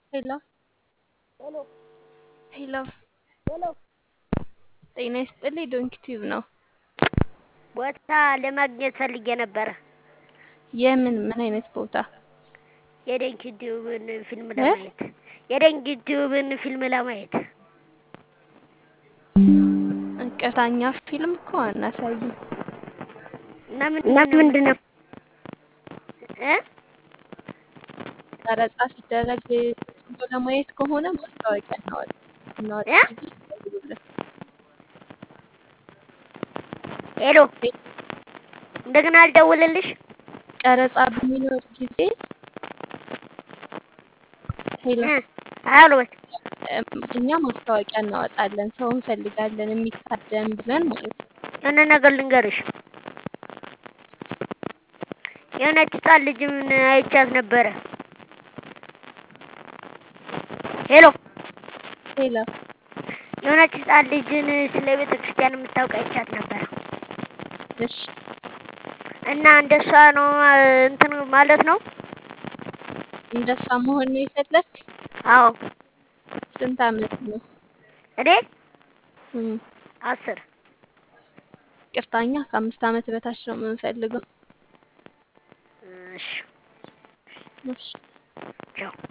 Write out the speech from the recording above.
ሄሎ ሄሎ ሄሎ ሄሎ ጤና ይስጥልኝ ዶንኪ ቲዩብ ነው። ቦታ ለማግኘት ፈልጌ ነበረ። የምን ምን አይነት ቦታ? የዶንኪ ቲዩብን ፊልም ለማየት የዶንኪ ቲዩብን ፊልም ለማየት ቅርታኛ ፊልም እኮ አናሳይም። እና ምንድን ነው እ ቀረጻ ሲደረግ ዝም ብሎ ለማየት ከሆነ ማስታወቂያ እናወጣ እናወጣ እ ጊዜ ይደውሉልን። ሄሎ እንደገና አልደውልልሽ። ቀረጻ በሚኖር ጊዜ ሄሎ እ አሎ በል እም፣ እኛ ማስታወቂያ እናወጣለን። ሰው እንፈልጋለን የሚታደም ብለን ማለት ነው። የሆነ ነገር ልንገርሽ። የሆነች ህጻን ልጅ ምን አይቻት ነበረ። ሄሎ ሄሎ የሆነች ህጻን ልጅን ስለ ቤተ ክርስቲያን የምታውቅ አይቻት ነበረ እሺ፣ እና እንደሷ ነው እንትን ማለት ነው። እንደሷ መሆን ነው የፈለግ? አዎ ስንት አመት ነው? እኔ እም፣ አስር ቅርታኛ ከአምስት አመት በታች ነው የምንፈልገው። እሺ እሺ ቻው